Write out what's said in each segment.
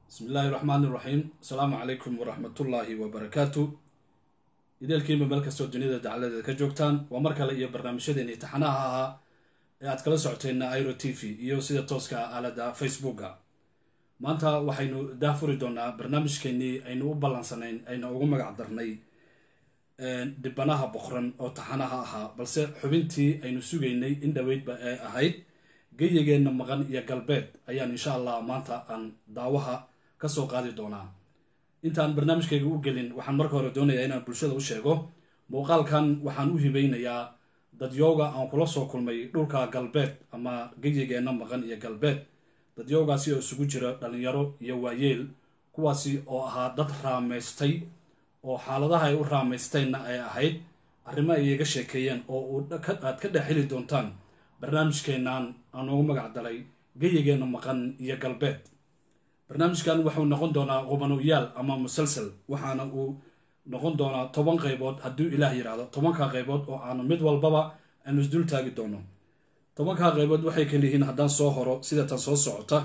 bismi illaahi raxmaan iraxiim asalaamu calaykum waraxmatullaahi wabarakaatu ideelkiima meel kastoo duniyada dacaladeeda ka joogtaan waa mar kale iyo barnaamijyadeeni taxanaha ahaa ee aad kala socoteen iro t v iyo sida tooska ah aalada facebooka maanta waxaynu daafuri doonaa barnaamijkeenii aynu u ballansanayn ayna ugu magac darnay dhibanaha boqran oo taxanaha ahaa balse xubintii aynu sugaynay in dhaweydba ee ahayd geyigeenna maqan iyo galbeed ayaan insha allah maanta aan daawaha kasoo qaadi doonaa intaan barnaamijkayga u gelin waxaan marka hore doonayaa inaan bulshada u sheego muuqaalkan waxaan u hibeynayaa dadyooga aan kula soo kulmay dhulka galbeed ama geyigeenna maqan iyo galbeed dadyoogaasi oo isugu jira dhalinyaro iyo waayeel kuwaasi oo ahaa dad raamaystay oo xaaladaha ay u raamaysteenna ay ahayd arrimo ay iga sheekeeyeen oo aad ka dhex heli doontaan barnaamijkeennan aan ugu magac dalay geyigeenna maqan iyo galbeed barnaamijkan wuxuu noqon doonaa qubanoyaal ama musalsal waxaana uu noqon doonaa toban qaybood hadduu ilaah yidhaahdo tobanka qaybood oo aanu mid walbaba aanu isdul taagi doono tobanka qaybood waxay kaliyihiin haddaan soo horo sida tan soo socota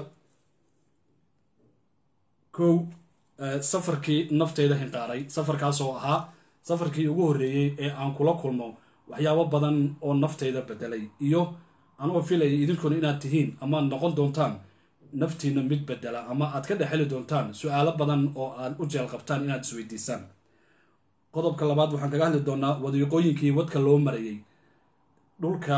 kow safarkii nafteyda hinqaaray safarkaasoo ahaa safarkii ugu horreeyey ee aan kula kulmo waxyaabo badan oo nafteyda bedelay iyo anoo filaya idinkuna inaad tihiin amaad noqon doontaan naftiina mid bedela ama aad ka dhexeli doontaan su-aalo badan oo aad u jeel qabtaan inaad isweydiisaan qodobka labaad waxaan kaga hadli doonaa wadiiqooyinkii wadka loo marayay dhulka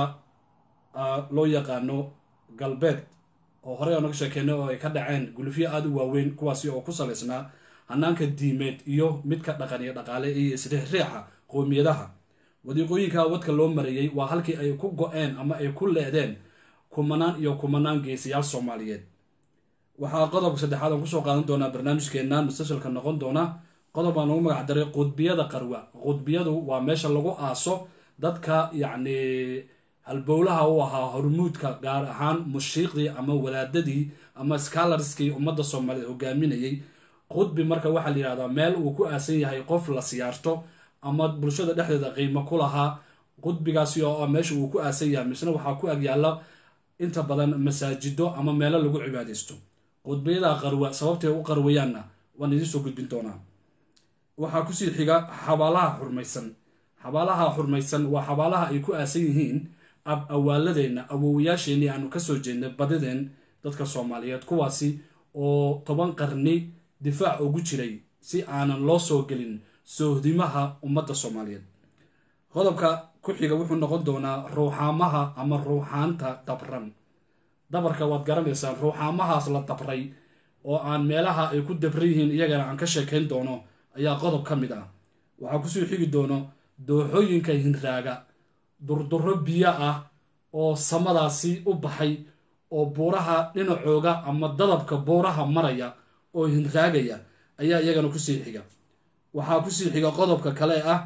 loo yaqaano galbeed oo horey aan uga sheekeynay oo ay ka dhaceen gulufyo aada u waaweyn kuwaasi oo ku salaysnaa hanaanka diimeed iyo midka dhaqan iyo dhaqaale iyo isriixriixa qowmiyadaha wadiiqooyinka wadka loo marayay waa halkii ay ku go-een ama ay ku leedeen kumanaan iyo kumanaan geesiyaal soomaaliyeed waxaa qodobka saddexaad aan kusoo qaadan doonaa barnaamijkeena mustasalka noqon doona qodob aan ugu magac daray qudbiyada qarwa qudbiyadu waa meesha lagu aaso dadka yacni halbowlaha u ahaa hormuudka gaar ahaan mushiiqdii ama wadaadadii ama scalarskii ummadda soomaaliyeed hogaaminayay qudbi marka waxaa la yihahdaa meel uu ku aasan yahay qof la siyaarto ama bulshada dhexdeeda qiimo ku lahaa qudbigaasi oo meesha uu ku aasan yahay misna waxaa ku agyaala inta badan masaajido ama meelo lagu cibaadaysto qudbiyada qarwa sababtay u qarwayaanna waan idiin soo gudbin doonaa waxaa kusii xiga xabaalaha xurmaysan xabaalaha xurmaysan waa xabaalaha ay ku aasan yihiin ab awaaladeenna awowayaasheenii aanu kasoo jeednay badideen dadka soomaaliyeed kuwaasi oo toban qarni difaac ugu jiray si aanan loo soo gelin soohdimaha ummadda soomaaliyeed qodobka ku xiga wuxuu noqon doonaa ruuxaamaha ama ruuxaanta dabran dabarka waad garanaysaan ruuxaamahaas la dabray oo aan meelaha ay ku dabran yihiin iyagana aan ka sheekayn doono ayaa qodob ka mid ah waxaa kusoo xigi doono dooxooyinka hinraaga durduro biyo ah oo samadaasi u baxay oo buuraha dhinacooga ama dadabka buuraha maraya oo hinraagaya ayaa iyagana kusii xiga waxaa kusii xiga qodobka kale ah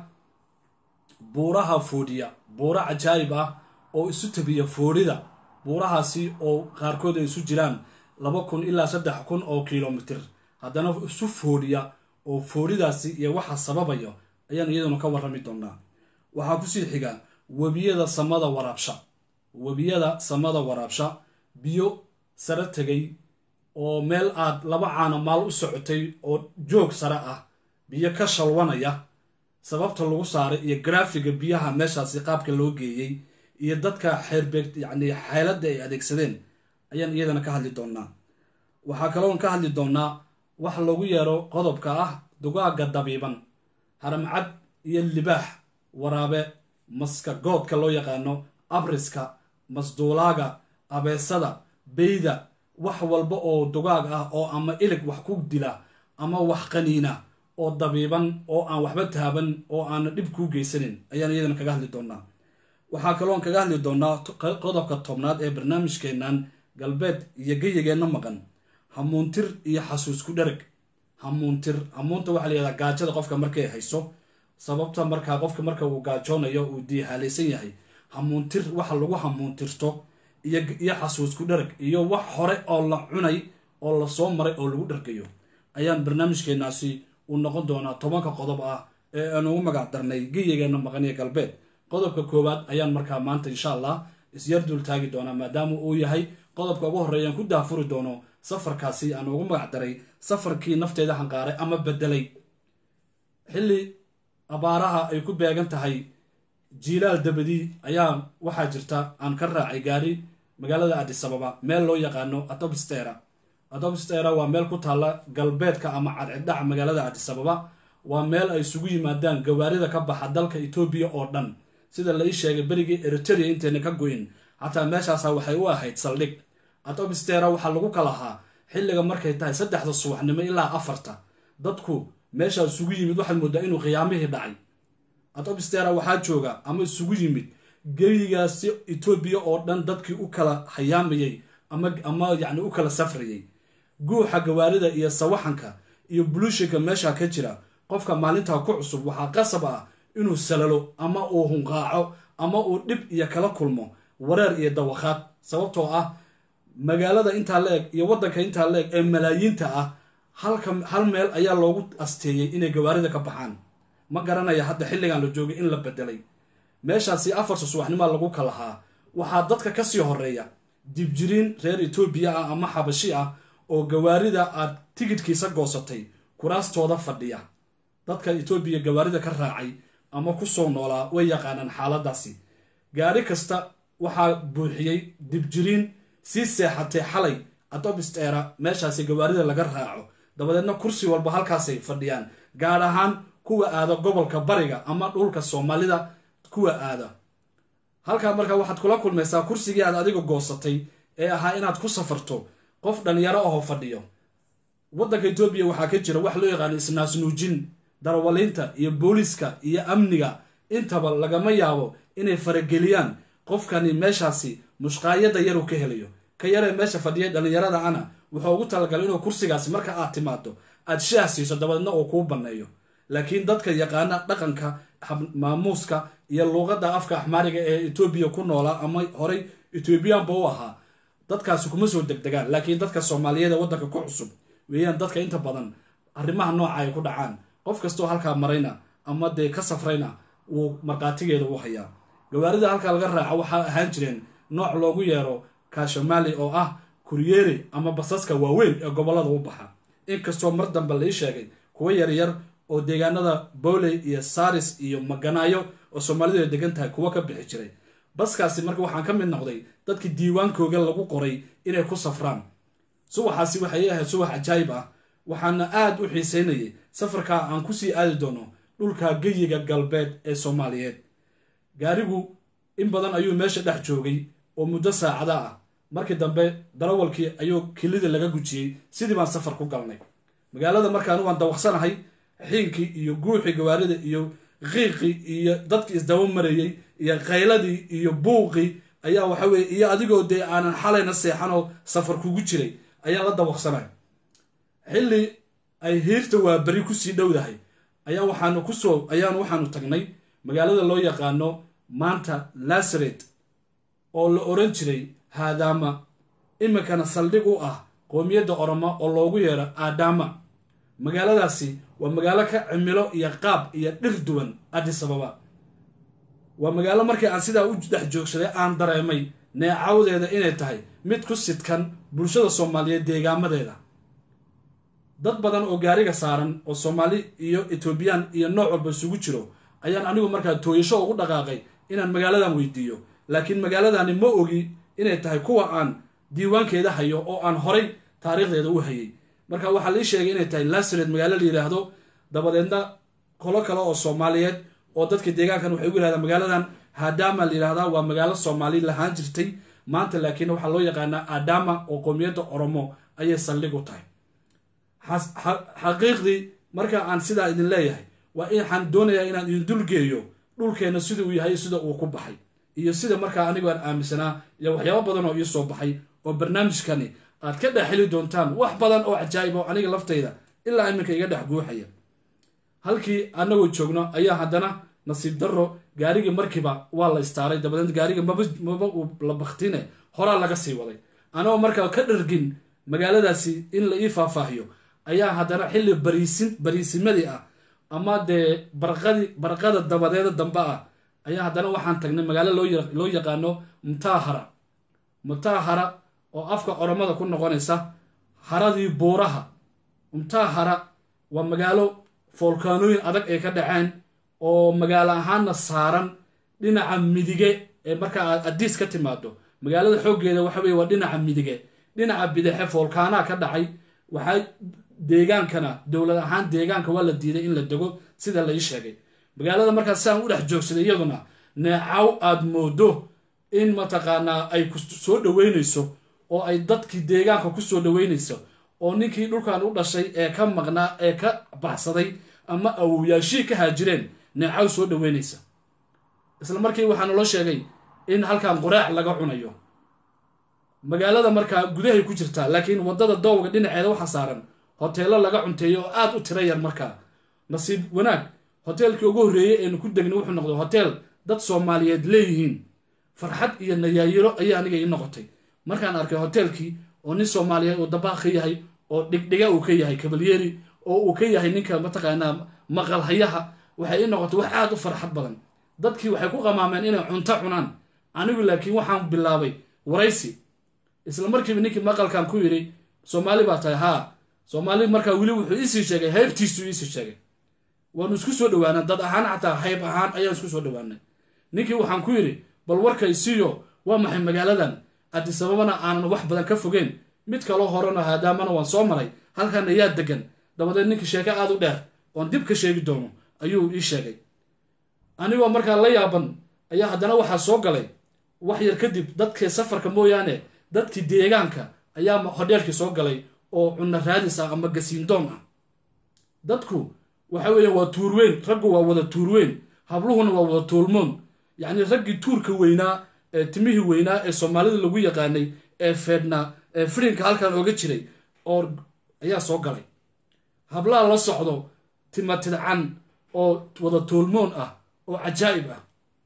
buuraha foodhiya buuro cajaayib ah oo isu tabiya foodhida buurahaasi oo qaarkood ay isu jiraan laba kun ilaa saddex kun oo kilomitir haddana isu foodhiya oo foodhidaasi iyo waxa sababayo ayaan iyaduna ka warrami doonaa waxaa kusii xiga webiyada samada waraabsha webiyada samada waraabsha biyo sare tegay oo meel aad laba caana maal u socotay oo joog sare ah biyo ka shalwanaya sababta lagu saaray iyo garaafiga biyaha meeshaasi qaabka loo geeyey iyo dadka xeerbeeg yacni xeeladda ay adeegsadeen ayaan iyadana ka hadli doonaa waxaa kaloon ka hadli doonaa wax lagu yeero qodobka ah dugaaga dabiiban haramcad iyo libaax waraabe maska goodka loo yaqaano abriska masduulaaga abeesada beyda wax walba oo dugaag ah oo ama ilig wax ku dila ama wax qaniina oo dabiiban oo aan waxba taaban oo aana dhib kuu geysanin ayaan iyadana kaga hadli doonaa waxaa kaloon kaga hadli doonaa qodobka tobnaad ee barnaamijkeennan galbeed iyo geyigeenna maqan hamuuntir iyo xasuusku dhereg hamuuntir hamuunta waxaa layihahdaa gaajada qofka markay hayso sababta markaa qofka marka uu gaajoonayo uu diihaalaysan yahay hamuuntir waxa lagu hamuuntirto iyo xasuusku dhereg iyo wax hore oo la cunay oo lasoo maray oo lagu dhergayo ayaan barnaamijkeenaasi uu noqon doonaa tobanka qodob ah ee aan ugu magac darnay geyigeenna maqaniyo galbeed qodobka koowaad ayaan markaa maanta insha allah isyar dul taagi doonaa maadaama uu yahay qodobka ugu horreeyaan ku daafuri doono safarkaasi aan ugu magac daray safarkii nafteeda hanqaaray ama bedelay xilli abaaraha ay ku beegan tahay jiilaal dabadii ayaa waxaa jirta aan ka raacay gaari magaalada adisababa meel loo yaqaano atobstera atobstera waa meel ku taalla galbeedka ama cadciddhaca magaalada adisababa waa meel ay isugu yimaadaan gawaarida ka baxa dalka etoobiya oo dhan sida la ii sheegay berigii eriteria intayna ka goyn xataa meeshaasa waxay u ahayd saldhig atobstera waxaa lagu kalahaa xilliga markay tahay saddexda subaxnimo ilaa afarta dadku meeshaa isugu yimid waxaad moodaa inuu qiyaamihii dhacay atobstera waxaa jooga ama isugu yimid geyigaasi etoobiya oo dhan dadkii u kala hayaamayay ama ama yacni u kala safrayay guuxa gawaarida iyo sawaxanka iyo buluushinka meesha ka jira qofka maalintaa ku cusub waxaa qasab ah inuu salalo ama uu hunqaaco ama uu dhib iyo kala kulmo wareer iyo dawakhaad sababtoo ah magaalada intaa la eg iyo waddanka intaa la eg ee malaayiinta ah halka hal meel ayaa loogu asteeyey inay gawaarida ka baxaan ma garanaya hadda xilligan la joogay in la bedelay meeshaasi afarta subaxnimaa lagu kalahaa waxaa dadka kasii horeeya dibjiriin reer etoobiya ah ama xabashi ah oo gawaarida aad tigidhkiisa goosatay kuraastooda fadhiya dadka etoobiya gawaarida ka raacay ama kusoo noolaa way yaqaanaan xaaladaasi gaari kasta waxaa buuxiyey dibjiriin sii seexatay xalay atobstera meeshaasi gawaarida laga raaco dabadeedna kursi walba halkaasay fadhiyaan gaar ahaan kuwa aada gobolka bariga ama dhulka soomaalida kuwa aada halkaa markaa waxaad kula kulmaysaa kursigii aad adiga goosatay ee ahaa inaad ku safarto qof dhalinyaro ahoo fadhiyo waddanka etoobiya waxaa ka jira wax loo yaqaano isnaasnuujin darawaliinta iyo booliiska iyo amniga intaba lagama yaabo inay farageliyaan qofkani meeshaasi mushqaayada yaruu ka helayo ka yaree meesha fadhiyay dhallinyarada ana wuxuu ugu talagalay inuu kursigaasi marka aad timaado aad shaah siiso dabadeedna uu kuu banneeyo laakiin dadka yaqaana dhaqanka maamuuska iyo luuqadda afka axmaariga ee etoobiya ku noolaa ama horay etoobiyaanba u ahaa dadkaasi kuma soo degdegaan laakiin dadka soomaaliyeed ee waddanka ku cusub weeyaan dadka inta badan arrimaha nooca ay ku dhacaan qof kastoo halkaa marayna ama dee ka safrayna wuu markhaatigeeda u hayaa gawaarida halkaa laga raaca waxaa ahaan jireen nooc loogu yeero kaashomali oo ah kuryeeri ama basaska waaweyn ee gobollada u baxa inkastoo mar dambe lai sheegay kuwa yaryar oo deegaanada bowley iyo saris iyo maganaayo oo soomaalidu ay degan tahay kuwa ka bixi jiray baskaasi marka waxaan ka mid noqday dadkii diiwaankooga lagu qoray inay ku safraan subaxaasi waxay ahayd subax cajaayib ah waxaana aada u xiiseynayay safarkaa aan kusii aadi doono dhulka geyiga galbeed ee soomaaliyeed gaarigu in badan ayuu meesha dhex joogay oo muddo saacada ah markii dambe darawalkii ayuu kilidii laga gujiyey sidii baan safar ku galnay magaalada markaan waan dawaqsanahay xiinkii iyo guuxii gawaarida iyo qiiqii iyo dadkii isdaba marayey iyo qayladii iyo buuqii ayaa waxa weye iyo adigoo dee aanan xalayna seexanoo safar kugu jiray ayaan la dawaqsanay xilli ay hiirta waa beri kusii dhowdahay ayaa waxaanu kusoo ayaanu waxaanu tagnay magaalada loo yaqaano maanta lasaret oo la oran jiray haadaama iminkana saldhig u ah qoomiyadda oromo oo loogu yeero aadama magaaladaasi waa magaalo ka cimilo iyo qaab iyo dhir duwan addis ababa waa magaalo markii aan sidaa u dhex joogsaday aan dareemay neecawdeeda inay tahay mid ku sidkan bulshada soomaaliyeed deegaamadeeda dad badan oo gaariga saaran oo soomaali iyo etoobiyaan iyo nooc walba isugu jiro ayaan anigu markaa tooyasho ugu dhaqaaqay inaan magaaladan weydiiyo laakiin magaaladani ma ogi inay tahay kuwa aan diiwaankeeda hayo oo aan horay taariikhdeeda u hayay marka waxaa lii sheegay inay tahay lasared magaalo la yidhaahdo dabadeedna qolo kale oo soomaaliyeed oo dadka deegaankan waxay ugu yidhahdaan magaaladan hadama la yidhahdaa waa magaalo soomaali lahaan jirtay maanta laakiin waxaa loo yaqaanaa adama oo qoomiyadda oromo ayay saldhig u tahay xaqiiqdii marka aan sidaa idin leeyahay waa waxaan doonayaa inaan idin dulgeeyo dhulkeenna sida uu yahay sida uu ku baxay iyo sida markaa anigu aan aaminsanaa iyo waxyaabo badan oo ii soo baxay oo barnaamijkani aad ka dhex heli doontaan wax badan oo cajaa'ib oo aniga laftayda ilaa iminka iga dhex guuxaya halkii annagoo joogno ayaa haddana nasiib darro gaarigii markiiba waa la istaaray dabadeed gaariga maba maba uu la baktine horaa laga sii waday anagoo markaa ka dhargin magaaladaasi in la ii faahfaahiyo ayaa haddana xilli bariisin bariisimadii ah ama dee barqadii barqada dabadeeda dambe ah ayaa haddana waxaan tagnay magaalo loo yaqaano mutaahara mutaahara oo afka oromada ku noqonaysa haradii buuraha umtaa hara waa magaalo foolkaanooyin adag ay ka dhaceen oo magaalo ahaanna saaran dhinaca midige ee marka aad adiis ka timaado magaalada xooggeeda waxa weye waa dhinaca midige dhinaca bidaxe foolkaanaa ka dhacay waxaa deegaankana dowlad ahaan deegaanka waa la diiday in la dego sida la ii sheegay magaalada markaas siaan u dhex joogsaday iyaduna neecaw aad moodo in mataqaanaa ay ku soo dhoweynayso oo ay dadkii deegaanka ku soo dhoweynayso oo ninkii dhulkan u dhashay ee ka maqnaa ee ka baxsaday ama awowyaashii ka haajireen neecaw soo dhoweynaysa isla markii waxaa naloo sheegay in halkan quraac laga cunayo magaalada markaa gudahay ku jirtaa laakiin waddada doowga dhinaceeda waxaa saaran hoteelo laga cunteeyo oo aad u tiro yar markaa nasiib wanaag hoteelkii ugu horreeyey eenu ku degnay wuxuu noqday hoteel dad soomaaliyeed leeyihiin farxad iyo nayaayiro ayaa aniga ii noqotay markaan arkay hoteelkii oo nin soomaaliyeed uu dabaaq ka yahay oo dhigdhiga uu ka yahay kabalyeeri oo uu ka yahay ninka mataqaanaa maqalhayaha waxay ii noqotay wax aad u farxad badan dadkii waxay ku qamaameen inay cunto cunaan anigu laakiin waxaan bilaabay waraysi isla markiiba ninkii maqalkan ku yidhi soomaali baa tahay haa soomaali markaa weli wuxuu iisii sheegay haybtiisuu iisii sheegay waanu isku soo dhawaana dad ahaan xataa hayb ahaan ayaan isku soo dhawaanay ninkii waxaan ku yidhi bal warkay siiyo waa maxay magaaladan adisababana aanan wax badan ka fogeen mid kaloo horena haadaamana waan soo maray halkan ayaa degan dabadeed ninkii sheeko aad u dheer oon dib ka sheegi doono ayuu ii sheegay anigoo markaa la yaaban ayaa haddana waxaa soo galay wax yar kadib dadkii safarka mooyaane dadkii deegaanka ayaa hodheelkii soo galay oo cunno raadis ah ama gasiindoon ah dadku waxa weeyaan waa tuurweyn raggu waa wada tuurweyn habluhuna waa wada tuulmoon yacni raggii tuurka weynaa ee timihii weynaa ee soomaalida lagu yaqaanay ee feedhnaa ee firinka halkan ooga jiray oo ayaa soo galay hablaha la socdo timatidcan oo wada tuulmoon ah oo cajaa'ib ah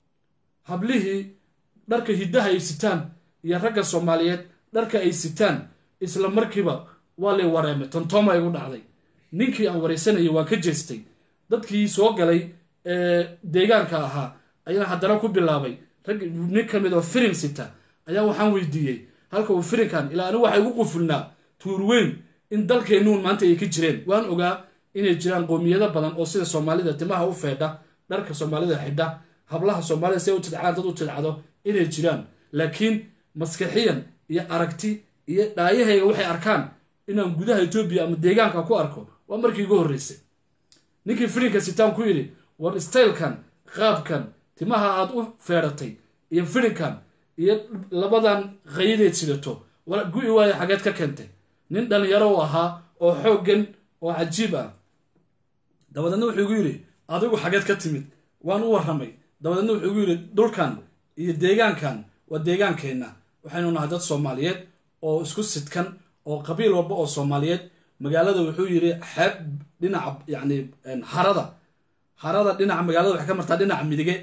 hablihii dharka hiddaha ay sitaan iyo ragga soomaaliyeed dharka ay sitaan isla markiiba waa lay wareemay tantooma igu dhacday ninkii aan waraysanayay waan ka jeestay dadkii soo galay ee deegaanka ahaa ayaan haddana ku bilaabay rag nin ka mid oo firin sita ayaa waxaan weydiiyey halka uu firinkan ilaa anigu waxay ugu qufulnaa tuurweyn in dalkeennuun maanta ay ka jireen waan ogaa inay jiraan qoomiyado badan oo sida soomaalida timaha u feedha dharka soomaalida xidha hablaha soomaalida si ay u tidcaan dad u tidcado inay jiraan laakiin maskaxiyan iyo aragti iyo dhaayahayga waxay arkaan inaan gudaha etoobiya ama deegaanka ku arko waa markii igu horreysay ninkii firinka sitaan ku yidhi war staylkan qaabkan timaha aad u feedhatay iyo firinkan iyo labadan qayadeed sidato war gu-i waayo xageed ka keentay nin dhallinyaro u ahaa oo xooggan oo cajiib ah dabadeedna wuxuu igu yidhi adigu xageed ka timid waan u warramay dabadeedna wuxuu igu yidhi dhulkan iyo deegaankan waa deegaankeenna waxaynu nahay dad soomaaliyeed oo isku sidkan oo qabiil walba oo soomaaliyeed magaalada wuxuu yidhi xeeb dhinaca yacni harada harada dhinaca magaalada waxay ka martaa dhinaca midige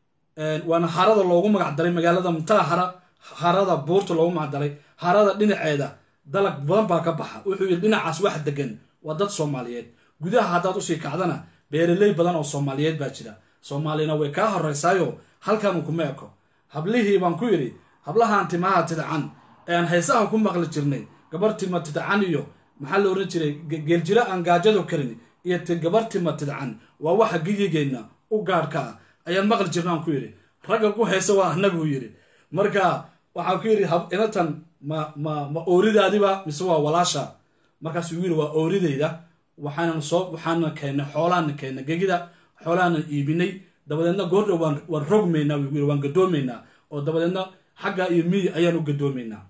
waana harada loogu magac daray magaalada muntaa hara harada buurta loogu magac daray harada dhinaceeda dalag badan baa ka baxa wuxuu yidhi dhinacaas wax degan waa dad soomaaliyeed gudaha haddaad usii kacdana beeraley badan oo soomaaliyeed baa jira soomaalina way kaa horeysaayo halkan kuma eko hablihii baan ku yidhi hablahan timaha tidcan ean heesaha ku maqli jirnay gabar tima tidcan iyo maxaa la oran jiray geeljiro aan gaajado karin iyo gabar tima tidcan waa waxa gigigeenna u gaadhka ah ayaan maqli jirna aan ku yidhi ragga ku heesa waa anaguu yidhi marka waxaan ku yidhi inatan ma ma ma ooridaadiba mise waa walaasha markaasuu yidhi waa ooridayda waxaanan soo waxaana keennay xoolaana keennay gegida xoolahaanan iibinay dabadeedna goordhow waan waan rogmaynaa wuu yidhi waan gadoomaynaa oo dabadeedna xagga iyo miyi ayaan u gadoomaynaa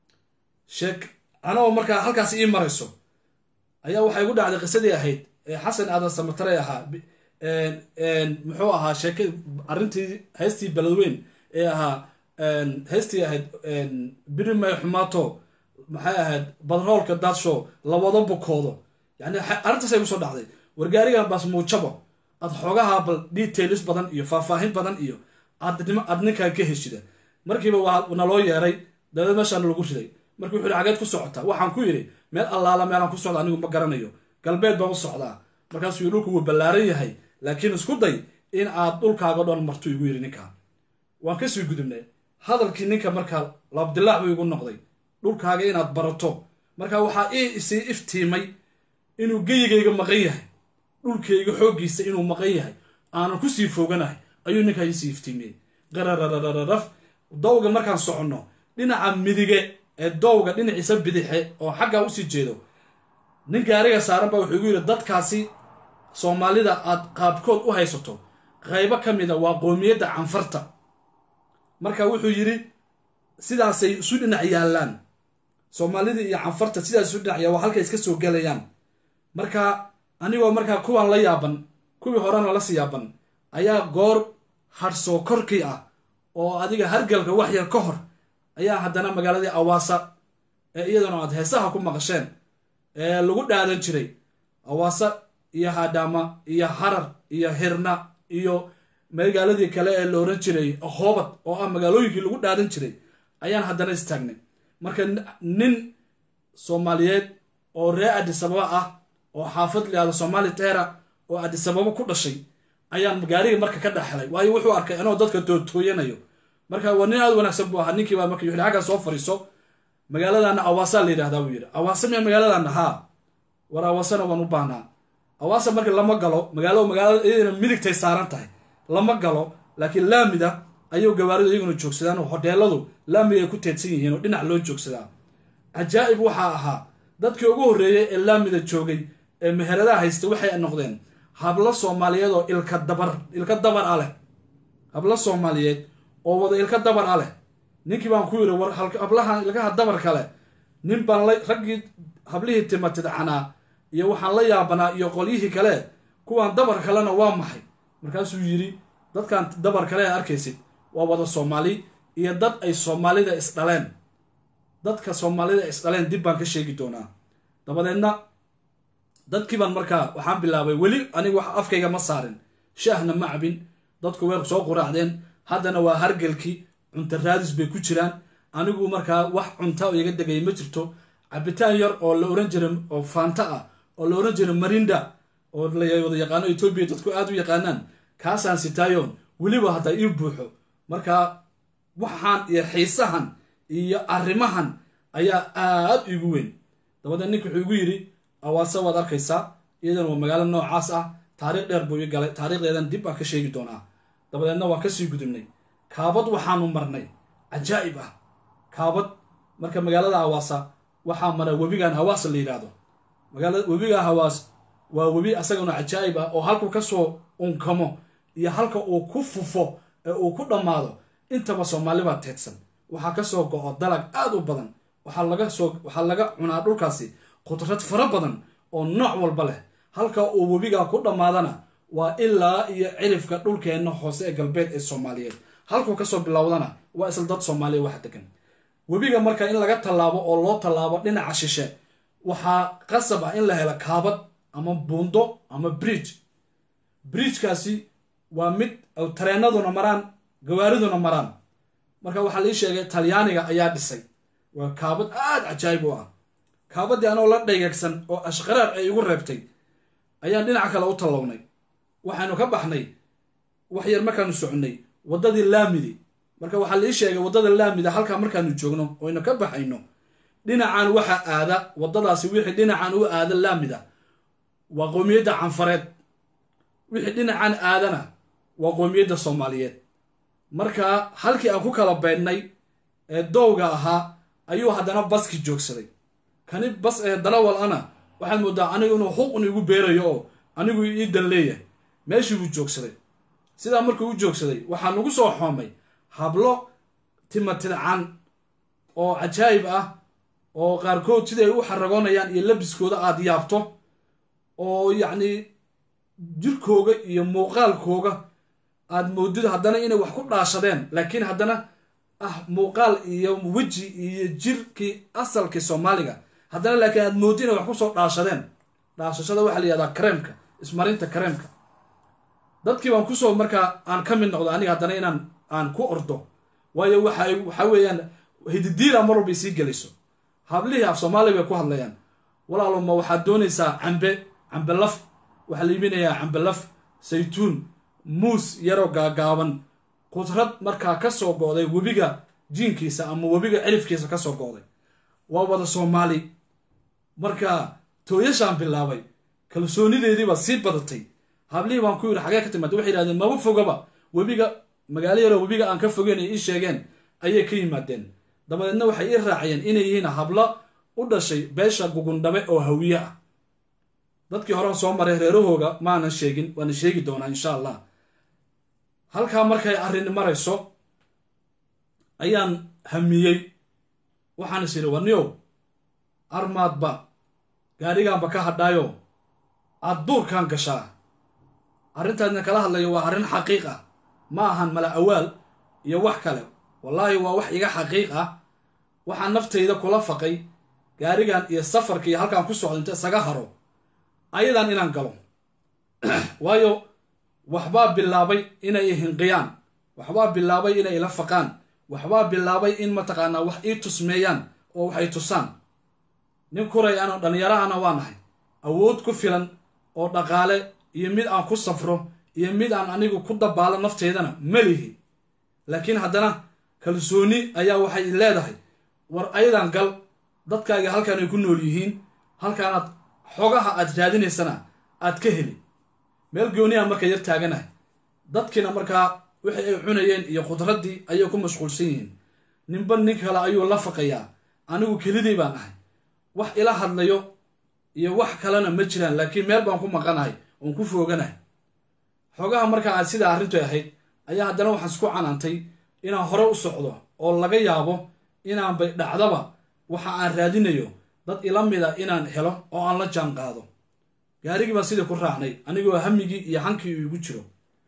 sheek anagoo markaa halkaas ii marayso ayaa waxay igu dhacday qisadii ahayd ee xasan aadan samatare ahaa muxuu ahaa sheeke arrintii heystii beledweyn ee ahaa heystii ahayd birimay xumaato maxay ahayd badroolka daadshow lawada bukoodo yani arrintaas ay kusoo dhacday wargaarigan baas muujabo aad xoogaha bal details badan iyo faahfaahin badan iyo aad ninkan ka heshida markiiba waa naloo yeeray dabeed meeshaan lagu riday markii wuxuu xageed ku socotaa waxaan ku yidhi meel allaala meelaan ku socda anigu ma garanayo galbeed baan u socdaa markaasuu yii dhulku wuu ballaaran yahay laakiin isku day in aad dhulkaaga dhan martu igu yidhi ninkaa waan kasii gudubnay hadalkii ninka markaa labdilaac buu igu noqday dhulkaaga inaad barato marka waxaa ii isii iftiimay inuu geyigayga maqan yahay dhulkayga xooggiisa inuu maqan yahay aanan kusii fooganahay ayuu ninkaa iisii iftiimiyey qarararararaf dowga markaan soconno dhinaca midige ee dowga dhinaciisa bidixe oo xaggaa usii jeedo nin gaariga saaran baa wuxuu igu yidhi dadkaasi soomaalida aad qaabkood u haysato qaybo ka mida waa qoomiyadda canfarta marka wuxuu yidhi sidaasay isu dhinac yaallaan soomaalida iyo canfarta sidaas isu dhinac yaal waa halkay iska soo gelayaan marka anigoo markaa kuwaan la yaaban kuwii horena lasii yaaban ayaa goor hadhsoo korkii ah oo adiga hargalka wax yar ka hor ayaa haddana magaaladii awaasa ee iyadana aad heesaha ku maqasheen ee lagu dhaadan jiray awaasa iyo hadhaama iyo harar iyo hirna iyo magaaladii kale ee la oran jiray hoobad oo ah magaalooyinkii lagu dhaadan jiray ayaan haddana istaagnay marka nin soomaaliyeed oo ree adisababa ah oo xaafad layahdo soomaali teera oo adisababa ku dhashay ayaan gaariga marka ka dhexhelay waayo wuxuu arkay anoo dadka tootooyanayo marka waa nin aad wanaagsan buu ahaa ninkiibaa marka yuxli xaggaa soo fariiso magaaladana awaasaa la yidhahdaa buu yidhi awaasa miya magaaladana haa war awaasana waan u baahnaa awaasa marka lama galo magaalo magaalada iyadana midigtay saaran tahay lama galo laakiin laamida ayuu gawaaridu iyaguna joogsadaan oo hodheeladu laamiga ay ku teedsan yihiin oo dhinac loo joogsadaa cajaa'ib waxaa ahaa dadkii ugu horreeyey ee laamida joogay ee meheradaha haysta waxay noqdeen hablo soomaaliyeed oo ilka dabar ilka dabar a leh hablo soomaaliyeed oo wada ilka dabar a leh ninkii baan ku yidhi war hablahan ilkaha dabar kale nin baan la raggii hablihii timatidcanaa iyo waxaan la yaabanaa iyo qolyihii kale kuwaan dabar kalena waa maxay markaasuu yidhi dadkan dabar kale ee arkaysid waa wada soomaali iyo dad ay soomaalida isdhaleen dadka soomaalida isdhaleen dib baan ka sheegi doonaa dabadeedna dadkii baan markaa waxaan bilaabay weli aniga wax afkayga ma saarin shaahna ma cabin dadku way soo quraacdeen haddana waa hargelkii cunto raadis bay ku jiraan anigu markaa wax cunta oo iga degay ma jirto cabitaan yar oo la oran jiray oo faanta ah oo la oran jiray marinda oo la wada yaqaano etoobiya dadku aada u yaqaanaan kaasaan sitaayoon weliba hadda ii buuxo markaa waxaan iyo xiisahan iyo arrimahan ayaa aad igu weyn dabadeed ninka wuxuu igu yidhi awaase waad arkaysaa iyadana waa magaalo noocaas ah taariikh dheer buu ii galay taariikhdeedan dib baan ka sheegi doonaa dabadeedna waan kasii gudubnay kaabad waxaanu marnay cajaa'ib ah kaabad marka magaalada hawaasa waxaa mara webigan hawaas la yidhaahdo magaalada webiga hawaas waa webi asagana cajaa'ib ah oo halkuu kasoo unkamo iyo halka uu ku fufo ee uu ku dhammaado intaba soomaalibaa teedsan waxaa kasoo go-o dalag aad u badan waxaa laga soo waxaa laga cunaa dhulkaasi khudrad fara badan oo nooc walba leh halka uu webigaa ku dhammaadana waa ilaa iyo cirifka dhulkeenna hoose ee galbeed ee soomaaliyeed halkuu kasoo bilowdana waa isla dad soomaaliya wax degan webiga marka in laga tallaabo oo loo tallaabo dhinaca shishe waxaa qasab ah in la helo kaabad ama buundo ama bridge bridgekaasi waa mid tareenaduna maraan gawaariduna maraan marka waxaa lii sheegay talyaaniga ayaa dhisay waa kaabad aad cajaayib u ah kaabadii anoo la dhayagsan oo ashqaraar ay igu reebtay ayaan dhinaca kale u tallawnay waxaanu ka baxnay wax yar markaanu soconnay waddadii laamidi marka waxaa lii sheegay waddada laamida halkaa markaanu joogno oynu ka baxayno dhinacan waxaa aada waddadaasi wixii dhinacan u aada laamida waa qoomiyadda canfareed wixii dhinacan aadana waa qoomiyadda soomaaliyeed marka halkii aan ku kala beydhnay ee dowga ahaa ayuu haddana baski joogsaday kani bas ee dalawal ana waxaad moodaa anigu inuu xuqun igu beerayo oo anigu ii dan leeyahay meeshii buu joogsaday sidaa markuu u joogsaday waxaa nagu soo xoomay hablo timatidcan oo cajaayib ah oo qaarkood siday u xaragoonayaan iyo labiskooda aada yaabto oo yacni jirkooga iyo muuqaalkooga aada moodid haddana inay wax ku dhaashadeen laakiin haddana ah muuqaal iyo weji iyo jirkii asalkii soomaaliga haddana laakiin aad moodid inay wax kusoo dhaashadeen dhaashashada waxaa la yihahdaa kareemka ismarinta kareemka dadkii baan kusoo markaa aan ka mid noqdo aniga haddana inaan aan ku ordo waayo waxa waxaa weeyaan hididiila mar walbay sii gelayso hablihii af soomaaliya bay ku hadlayaan walaalo ma waxaad doonaysaa cambe cambe laf waxaa la iibinayaa cambe laf saytuun muus yaroo gaagaaban qudrad markaa ka soo go-day webiga jiinkiisa ama webiga cirifkiisa ka soo go-day waa wada soomaali marka tooyashaan bilaabay kalsoonideediibaa sii badatay hablihii baan ku yidhi xagee ka timaada waxay yihahdeen maba fogaba webiga magaalo yaroo webiga aan ka fogeyn ay ii sheegeen ayay ka yimaadeen dabadeedna waxay ii raaciyeen inay yihiin hablo u dhashay beesha gugundhabe oo hawiye ah dadkii horen soo maray reerahooga maanan sheegin waana sheegi doonaa insha allah halkaa markay arrini marayso ayaan hamiyey waxaan is idhi warniyow armaadba gaadhigaanba ka hadhaayo aad duurkan gashaa arrintaadna kala hadlayo waa arrin xaqiiq ah ma ahan mala awaal iyo wax kale wallaahi waa wax iga xaqiiq ah waxaan naftayda kula faqay gaarigan iyo safarka iyo halkaan ku socdo inta isaga haro ayadan inaan galo waayo waxbaa bilaabay inay hinqiyaan waxbaa bilaabay inay ila faqaan waxbaa bilaabay in mataqaanaa wax ii tusmeeyaan oo waxay tusaan nin kuray ano dhallinyaro ana waa nahay awood ku filan oo dhaqaale iyo mid aan ku safro iyo mid aan anigu ku dabaalo nafteydana ma lihi laakiin haddana kalsooni ayaa waxay leedahay war ayadan gal dadkaaga halkaan ay ku nool yihiin halkaanaad xogaha aad raadinaysana aad ka heli meel gooniyaa marka yar taaganahay dadkiina markaa wixii ay cunayeen iyo khudraddii ayay ku mashquulsan yihiin ninba nin kale ayuu la faqayaa anigu kelidii baan ahay wax ila hadlayo iyo wax kalena ma jiraan laakiin meel baan ku maqanahay oon ku fooganahay xogaha markaa aad sidaa arrintu ahayd ayaa haddana waxaan isku canaantay inaan hore u socdo oo laga yaabo inaanbay dhacdaba waxa aan raadinayo dad ila mida inaan helo oo aan la jaan qaado gaarigii baan sidii ku raacnay anigoo hamigii iyo hankii iigu jiro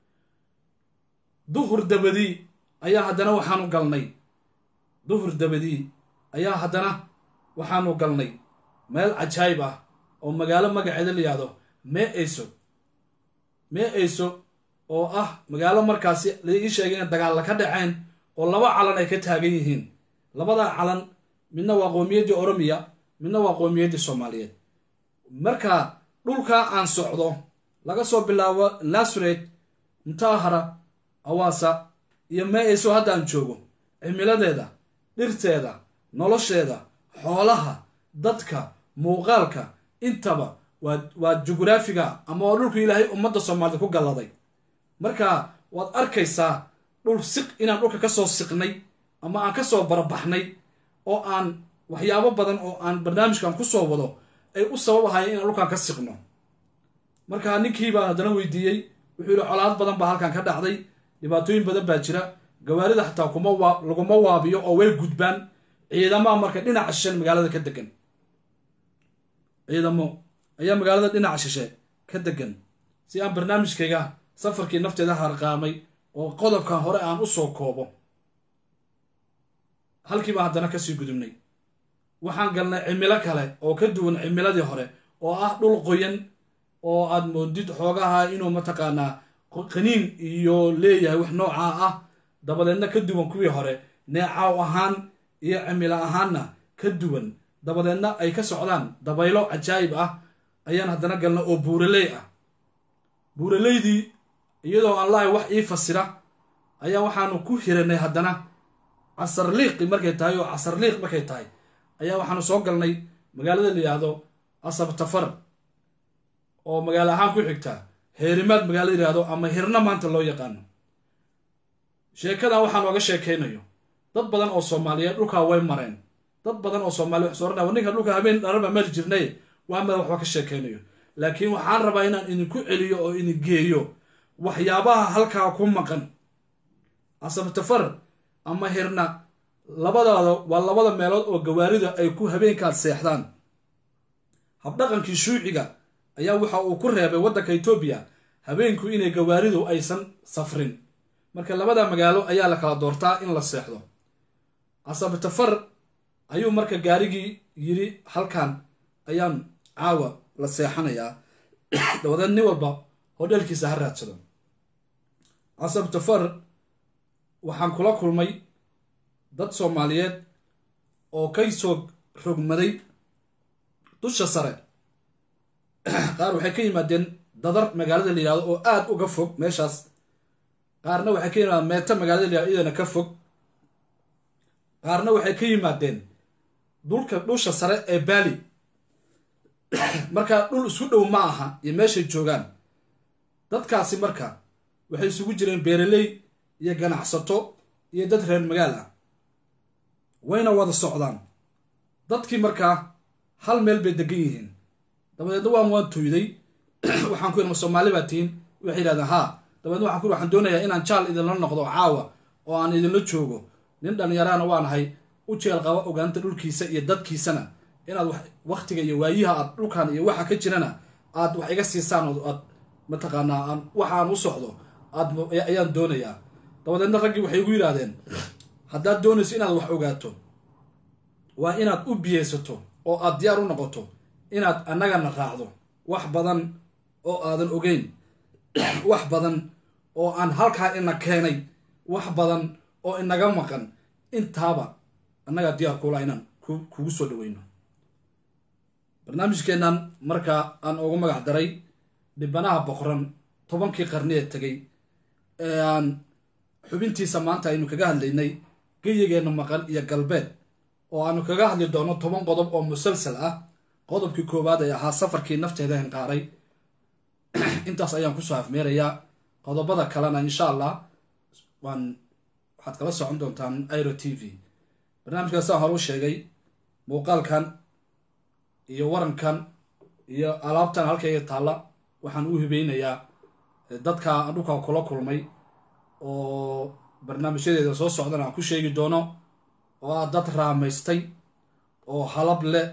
duhur dabadii ayaa haddana waxaanu galnay duhur dabadii ayaa haddana waxaanu galnay meel cajaayib ah oo magaalo magaceeda la yihahdo mee eyso mee eyso oo ah magaalo markaasi la ii sheegay inay dagaalla ka dhaceen oo laba calan ay ka taagan yihiin labadaa calan midna waa qowmiyaddii oromiya midna waa qowmiyaddii soomaaliyeed marka dhulkaa aan socdo laga soo bilaabo nasred mutaahara awaasa iyo mee eyso haddaan joogo cimiladeeda dhirteeda nolosheeda xoolaha dadka muuqaalka intaba waa waa jugraafiga ama waa dhulku ilaahay ummadda soomaalida ku galladay marka waad arkaysaa dhul siq inaan dhulka ka soo siqnay ama aan ka soo barabaxnay oo aan waxyaabo badan oo aan barnaamijkan ku soo wado ay u sabab ahayeen inaan dhulkan ka siqno marka ninkii baan haddana weydiiyey wuxuu yihi colaad badan baa halkan ka dhacday dhibaatooyin badan baa jira gawaarida xataa kuma waa laguma waabiyo oo way gudbaan ciidamaha marka dhinaca shishe magaalada ka degan ciidamo ayaa magaalada dhinaca shishe ka degan si aan barnaamijkayga safarkii nafteeda harqaamay oo qodobkan hore aan u soo koobo halkii baan haddana kasii gudubnay waxaan galnay cimilo kale oo ka duwan cimiladii hore oo ah dhul qoyan oo aad moodid xoogaha inuu mataqaanaa qaniin iyo leeyahay wax noocaa ah dabadeedna ka duwan kuwii hore neecaw ahaan iyo cimilo ahaanna ka duwan dabadeedna ay ka socdaan dabaylo cajaayib ah ayaan haddana galna oo buuraley ah buuraleydii iyadoo aan lahay wax ii fasira ayaa waxaanu ku hiranay haddana casarliiqi markay tahay oo casarliiq markay tahay ayaa waxaanu soo galnay magaalada la yidhaahdo asabtafar oo magaalo ahaan ku xigta heerimaad magaalada yidhaahdo ama hirna maanta loo yaqaano sheekadan waxaa nooga sheekaynayo dad badan oo soomaaliyeed dhulkaa way mareen dad badan oo soomaaliya wax sooranaya war ninka dhulka habeen dharaba mari jirnay waa mada waxba ka sheekaynayo laakiin waxaan rabaa inaan idinku celiyo oo idin geeyo waxyaabaha halkaa ku maqan asabtafar ama hirna labadaada waa labada meelood oo gawaarida ay ku habeenkaas seexdaan habdhaqankii shuuciga ayaa waxa uu ku reebay waddanka etoobiya habeenku inay gawaaridu aysan safrin marka labada magaalo ayaa la kala doortaa in la seexdo asabtafar ayuu marka gaarigii yiri halkan ayaan caawa la seexanayaa dabadeed nin walba hodheelkiisa ha raadsado asabtafar waxaan kula kulmay dad soomaaliyeed oo kay soo rogmaday dusha sare qaar waxay ka yimaadeen dadar magaalada la yihahdo oo aada uga fog meeshaas qaarna waxay ka yimaadeen meeta magaalada la yihahdo iyadana ka fog qaarna waxay ka yimaadeen dulka dhusha sare ee baali marka dhul isku dhow ma aha iyo meeshay joogaan dadkaasi marka waxay isugu jireen beeraley iyo ganacsato iyo dad reer magaal ah wayna wada socdaan dadkii markaa hal meel bay degan yihiin dabadeedna waan waan tuyday waxaan ku yidhi ma soomaali baa tihiin waxay yidhahdeen haa dabadeedna waxaan ku yidhi waxaan doonayaa inaan jaal idinla noqdo caawa oo aan idinla joogo nin dhallinyarahana waan ahay u jeel qaba ogaanta dhulkiisa iyo dadkiisana inaad waktiga iyo waayiha aad dhulkan iyo waxa ka jirana aad wax iga siisaan oo aad mataqaanaa aan waxaan u socdo aad ayaan doonayaa dabadeedna raggii waxay igu yidhaahdeen haddaad doonayso inaad wax ogaato waa inaad u biyeysato oo aad diyaar u noqoto inaad annagana raacdo wax badan oo aadan ogeyn wax badan oo aan halkaa ina keenay wax badan oo inaga maqan intaaba annagaa diyaar kuula inaan kugu soo dhaweyno barnaamijkeennan markaa aan ugu magac daray dhibanaha boqoran tobankii qarni ee tegay ee aan xubintiisa maanta aynu kaga hadlaynay geyigeenna maqan iyo galbeed oo aanu kaga hadli doono toban qodob oo musalsal ah qodobkii koowaad ee ahaa safarkii nafteeda hinqaaray intaas ayaan kusoo afmeerayaa qodobada kalena insha allah waan waxaad kala socon doontaan iro t v barnaamijkaas saan hore u sheegay muuqaalkan iyo warankan iyo alaabtan halkayga taalla waxaan u hibeynayaa dadka aan dhulkaa kula kulmay oo barnaamijyadeeda soo socdana aan ku sheegi doono oo ah dad raamaystay oo halab leh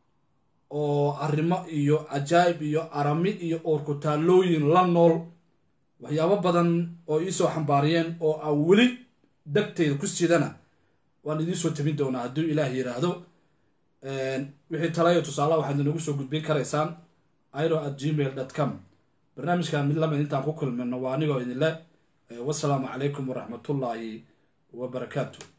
oo arrimo iyo cajaa'ib iyo arami iyo oorkutaalooyin la nool waxyaabo badan oo iisoo xambaariyeen oo aan weli degtayda ku sidana waan idiinsoo tabin doonaa hadduu ilaah yidhaahdo wixii talayo tusaalaha waxaad inagu soo gudbin karaysaan iro at gmail dot com barnaamijkan mid lamid intaan ku kulmino waa anigoo idinle wasalaamu calaykum waraxmatullaahi wabarakaatu